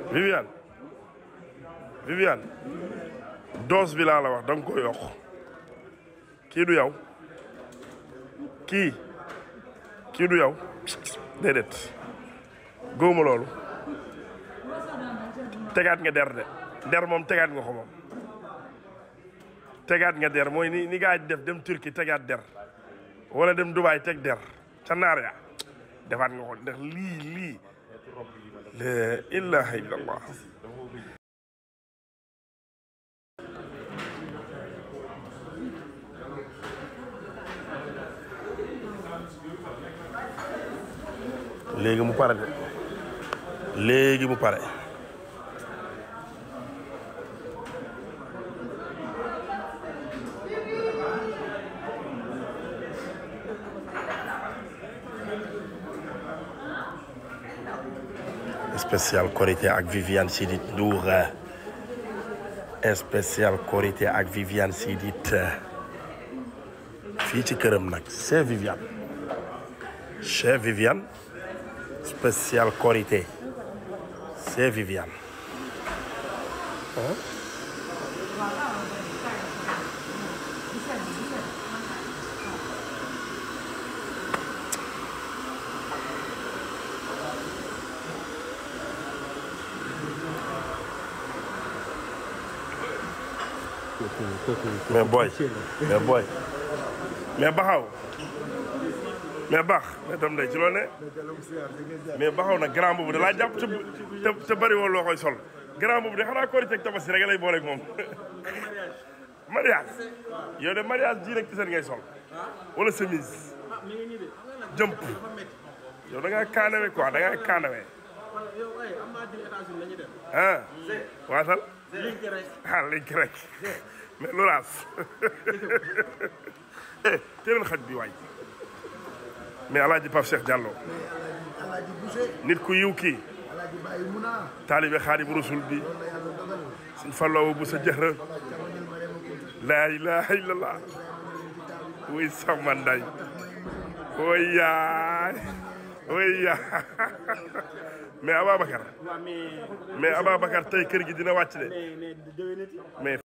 Viviane Viviane dose bi laa la wax da nga ko yokk kii du yow kii kii du yow déedéet góoma loolu tegaat nga der de der moom tegaat nga ko moom tegaat nga der mooy ni ni gaa yi def dem Turquie tegaat der wala dem Dubaay teg der ca naar ya defaat nga ko ndax lii lii la ilaha illallah léegi mu pare de léegi mu pare spécial Korité ak Viviane Chidid Ndour spécial Korité ak Viviane Chidid fii ci këram nag chez Viviane chez Viviane spécial Korité chez Viviane mais boy mais boy mais baxaw mais baax mais tam day ci loo ne mais baxaw nag grand boobu da laa jàpp te te te bëri woon loo koy sol grand boobu de xanaa korite ak tabaski rek lay booleeg moom mariage yow de mariage ji rek ci seen ngay sol wala chemise jëmp yow da ngaa kaanawe quoi da ngaa kaanawe ah waatal ah léegi rek mais loolaas eh teel xaj bi waay mais alaaji Pape Cheikh Diallo Alaaji Boucher nit ku yiw kii Alaaji Baye Muna taalibe Xaadimu Rasul bi loolu la yàlla dogal suñ falloowu bu sa jëxra jamono Mariama Kunta laa ilaha illallah wuy sama nday woy yaay woy yaay mais Ababacar mais Ababacar tey kër gi dina wàcc de mais